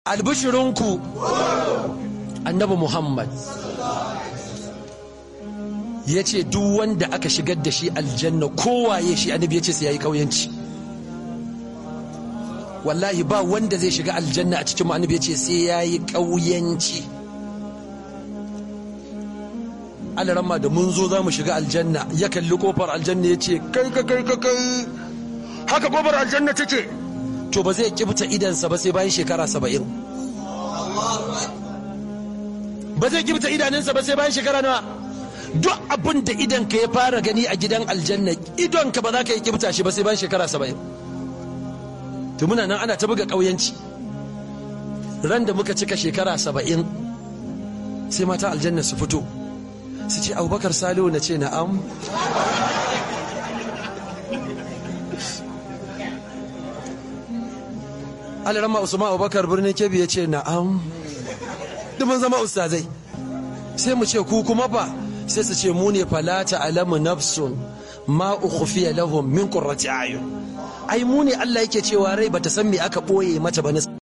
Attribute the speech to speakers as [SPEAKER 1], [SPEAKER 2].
[SPEAKER 1] albishirinku annabi muhammad ya ce duk wanda aka shigar da shi aljanna kowaye shi annabi ya ce sai ya yi ƙauyanci wallahi ba wanda zai shiga aljanna a cikin annabi ya ce sai ya yi ƙauyanci alaramma da mun zo za mu shiga aljanna ya kalli kofar aljanna ya ce kai ka kai ka kai haka kofar aljanna take to ba zai kibta idansa ba sai bayan shekara saba'in ba zai kibta idanunsa ba sai bayan shekara nawa duk abin da idanka ya fara gani a gidan aljanna idonka ba za ka yi kibta shi ba sai bayan shekara saba'in to muna nan ana ta buga ƙauyanci ran da muka cika shekara saba'in sai mata aljanna su fito su ce abubakar salihu na ce na'am alarama usman abubakar birnin kebbi ya ce na'am mun zama ustazai sai mu ce ku kuma ba sai su ce mu ne falata alamu nafsun ma ukhfiya lahum min qurrati ayun ai mu ne Allah yake cewa rai bata san me aka boye mata ba